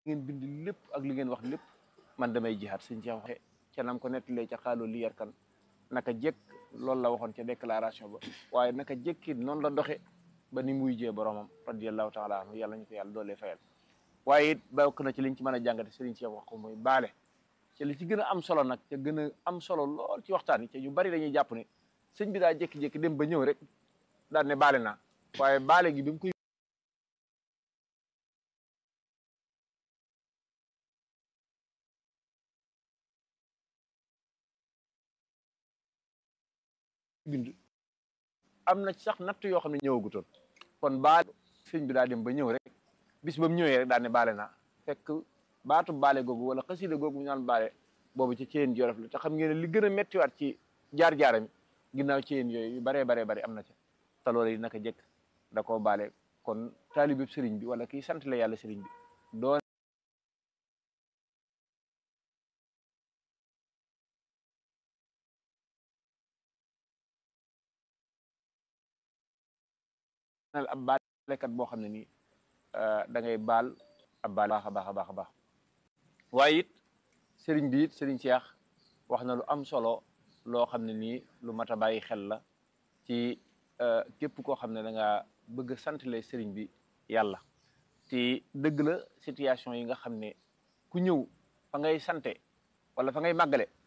ngeen bind lépp ak li ngeen wax lépp man damay jihaat sëñ Cheikh waxe ca nam ko nettalee ca xaaloo li yarkan naka jekk loolu la waxoon ca déclaration ba waaye naka jekki noonu la doxe ba ni muy jee boromam radiallahu taala anhu yàlla ñu ko yàlla doolee fayal waaye it bokk na ci liñ ci mën a jàngate sëriñ Cheikh wax ko muy baale ca li ci gën a am solo nag ca gën a am solo lool ci waxtaan yi ca ñu bari dañuy jàpp ne sëñ bi daa jékki-jékki dem ba ñëw rek daal ne baale naa waaye baale gi bi mu koy bind am na sax natt yoo xam ne ñëwagutoon kon baale sëñ bi daa dem ba ñëw rek bis ba mu ñëwee rek daal ne baale naa fekk baatu baale googu wala xasida googu ñu naan baale boobu ci ceen jolof la te xam ngeen ne li gën a méttiwaat ci jaar-jaaram ginnaaw ceen yooyu yu baree baree bari am na ca te loolu yi naka jëkk da koo baale kon taalibe sëriñ bi wala kii sant la yàlla sëriñ bi doon ab baalekat boo xam ne nii da ngay baal ab baal baax a baax a baax a baax waaye it sëriñ bi it sëriñ Cheikh wax na lu am solo loo xam ne nii lu mat a bàyyi xel la ci képp koo xam ne da nga bëgg a santale sëriñ bi yàlla te dëgg la situation yi nga xam ne ku ñëw fa ngay sante wala fa ngay màggale